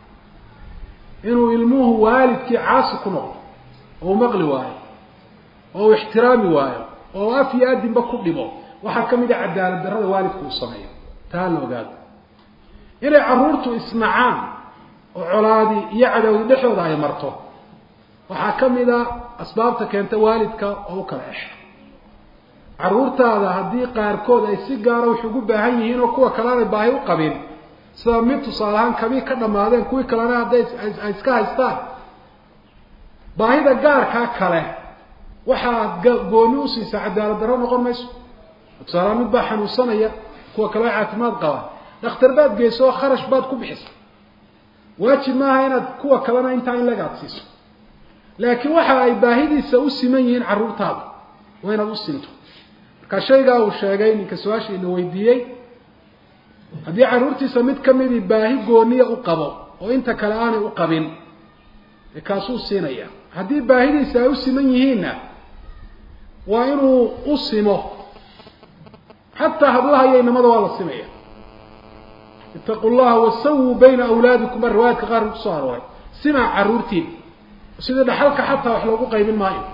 S2: inuu ilmuhu waalidkii caasi ku noqdo oo u maqli waayo oo u ixtiraami waayo oo af iyo adinba ku dhibo waxaa ka mid a cadaalad darrada waalidku uu sameeyo taa la ogaado inay carruurtu isnacaan oo colaadi iyo cadawdi dhexdooda ay marto waxaa ka mid a asbaabta keenta waalidka oo u kala exo carruurtaada haddii qaarkood ay si gaara wax ugu baahan yihiin oo kuwa kale aanay baahi u qabin sida mid tusaale ahaan kabii ka dhammaadeen kuwii kalena hadday ay iska haystaan baahida gaarkaa kale waxaad gooni usiisaa cadaalad darro noqon mayso tusaalehaan mid baa xanuunsanaya kuwa kale caafimaad qaba dhakhtar baad geyso oo kharash baad ku bixisa waajib maaha inaad kuwa kalena intaa in lagaad siiso laakiin waxa ay baahidiisa u siman yihiin carruurtaada waa inaad u sinto marka shaygaa uu sheegay ninka su-aasha ina weydiiyey haddii carruurtiisa mid ka midii baahi gooniya u qabo oo inta kale aanay u qabin ee kaasuu siinaya haddii baahidiisa ay u siman yihiinna waa inuu u simo xataa hablaha iyo inamada waa la simaya itaqu llaha wasawuu bayna awlaadikum baa riwaayadka qaar kusoo arooray simaa carruurtiin sida dhaxalka xataa wax loogu qaybin maayo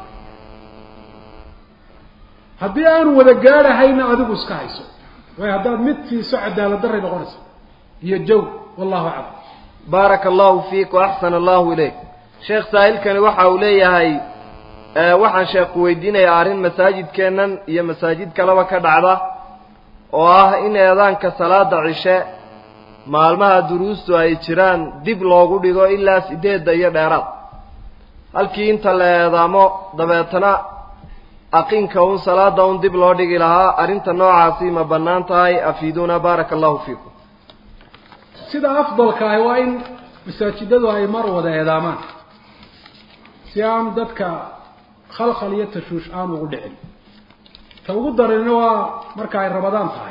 S2: haddii aanu wada gaadhahayna adigu iska hayso waayo haddaad mid siiso cadaalad daray noqonaysa iyo jaw wallahu aclam
S1: baaraka allahu fiik waaxsana allahu ilayk sheekh saa'ilkani waxa uu leeyahay waxaan sheekhu weydiinayaa arrin masaajidkeennan iyo masaajid kaleba ka dhacda oo ah in eedaanka salaada cishe maalmaha duruustu ay jiraan dib loogu dhigo ilaa sideedda iyo dheeraad halkii inta la eedaamo dabeetana aqinka un salaada un dib loo dhigi lahaa arrinta noocaasi ma bannaan tahay afiiduuna baaraka allahu fiikum
S2: sida afdalka ahi waa in masaajidadu ay mar wada eedaamaan si aan dadka khalkhal iyo tashuush aan ugu dhicin ta ugu darina waa marka ay rabadaan tahay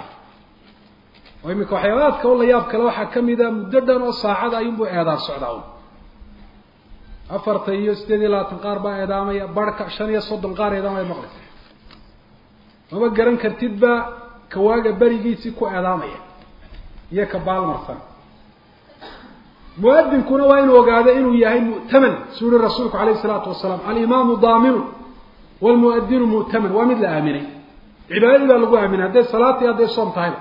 S2: oo iminka waxyaabaadka u la yaab kale waxaa ka mida muddo dhan oo saacada ayuunbuu eedaan socdaa un afarta iyo sideed iyo labaatan qaar baa eedaamaya barhka shan iyo soddon qaar eedaamaya maqlisa mama garan kartidba kawaaga berigiisii ku eedaamaya iyo ka baalmarsan muadinkuna waa inuu ogaado inuu yahay mu'taman suu yihi rasuulku alayh isalaatu wasalaam alimaamu daaminu wlmuadinu mu'taman waa mid la aaminay cibaadadii baa lagu aaminay hadday salaad iyo hadday soom tahayba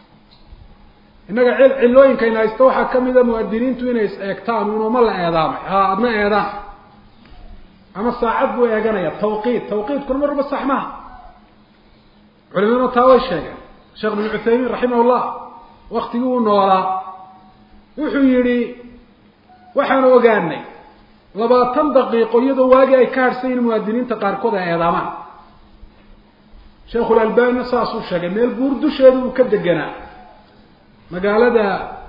S2: innaga cil cilooyinkayna haysta waxaa ka mida muadiniintu inay is eegtaan unuma la eedaamay ha adna eedaan ama saacad buu eeganaya tawqiid tawqiidkuna marba sax maha culimaduna taa way sheegeen sheekh bin cuthaymiin raximah llah waktigii uu noolaa wuxuu yidhi waxaanu ogaanay labaatan daqiiqo iyadoo waagii ay ka hadhsan yihin muwaadiniinta qaarkood ay eedaamaan sheikhulalbanina saasuu sheegay meel buur dusheeda uu ka deganaa magaalada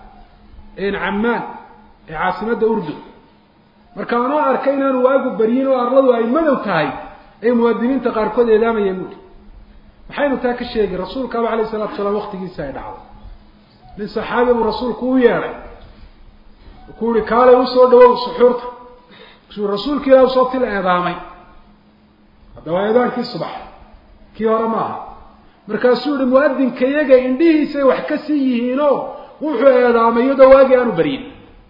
S2: cammaan ee caasimadda urdun marka anoo arkay inaanu waagu baryin oo arladu ay madow tahay ay muwaadiniinta qaarkood eedaamayeen buuri maxaynu taa ka sheegi rasuulkaaba alayh isalatu salaam waktigiisa ay dhacday nin saxaabi buu rasuulku u yeedhay ku yihi kaalay usoo dhawow suxuurta su rasuulka ilah usoo til eedaamay hadda waa eedaankii subax kii hore maaha markaasuu yihi muadinka yaga indhihiisay wax ka sii yihiinoo wuxuu eedaamay iyadoo waagii aanu baryin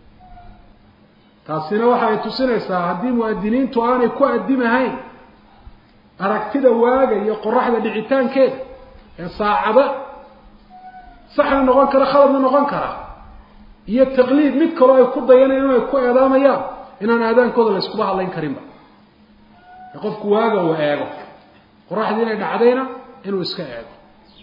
S2: taasina waxa ay tusinaysaa haddii muadiniintu aanay ku addimahayn aragtida waaga iyo qoraxda dhicitaankeeda ee saacada saxna noqon kara khaladna noqon kara iyo taqliid mid kaloo ay ku dayanayaan o ay ku eedaamayaan inaan aadaankooda la iskuba hadlayn karinba ee qofku waaga uu eego qoraxdii inay dhacdayna inuu iska eego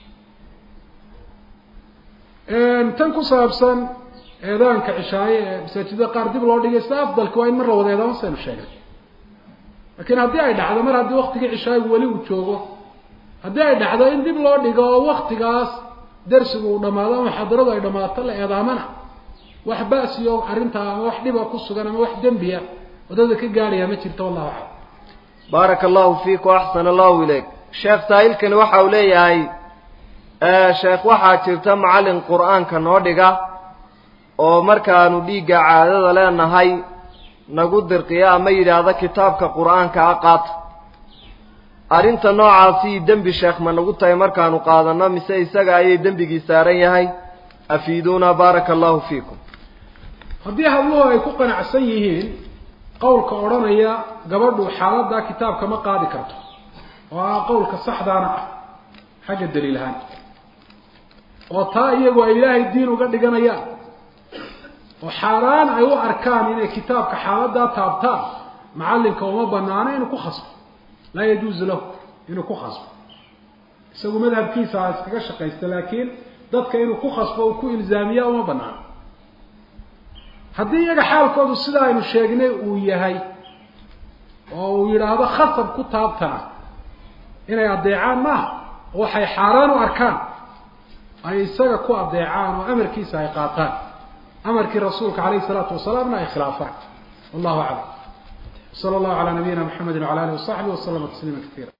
S2: tan ku saabsan eedaanka cishaaye ee masaajidada qaar dib loo dhigay sida afdalka waa in mar la wada eedaamo saynu sheegnay laakiin haddii ay dhacdo mar haddii waktigii cishaayigu weli uu joogo haddii ay dhacdo in dib loo dhigo oo waktigaas darsigu uu dhamaado ama xadaradu ay dhamaato la eedaamana wax ba'siyo arrintaa ama wax dhiba ku sugan ama wax dembiya wadada ka gaadhaya ma jirto wallahu aclam
S1: baaraka allahu fiik waaxsana allahu ilayk sheekh saa'ilkani waxa uu leeyahay sheekh waxaa jirta macallin qur-aanka noo dhiga oo markaanu dhiigga caadada leenahay nagu dirqiya ama yidhaahda kitaabka qur-aanka a qaata arrinta noocaasi dembi sheekh ma nagu tahay markaanu qaadanno mise isaga ayay dembigii saaran yahay afiiduuna baaraka allahu fiikum
S2: haddii habluhu ay ku qanacsan yihiin qowlka odhanaya gabadhu xaaladda kitaabka ma qaadi karto oo ah qowlka saxdaana ah xagga daliilahaan oo taa iyagu ay ilaahay diin uga dhiganayaan oo xaaraan ay u arkaan inay kitaabka xaaladdaa taabtaan macallinka uma banaano inuu ku khasbo laa yajuuzu lahu inuu ku khasbo isagu madhabkiisa ha iskaga shaqaysta laakiin dadka inuu ku khasbo uu ku ilzaamiya uma banaano haddii iyaga xaalkoodu sida aynu sheegnay uu yahay oo uu yidhaahdo khasab ku taabtana inay addeecaan maaha oo waxay xaaraan u arkaan ay isaga ku addeecaan oo amarkiisa ay qaataan amarkii rasuulka calayhi isalaatu wasalaamna ay khilaafaan wallahu aclam sala allahu calaa nabiyina maxamedi wacala alihi wasaxbihi waslama tasliima katiira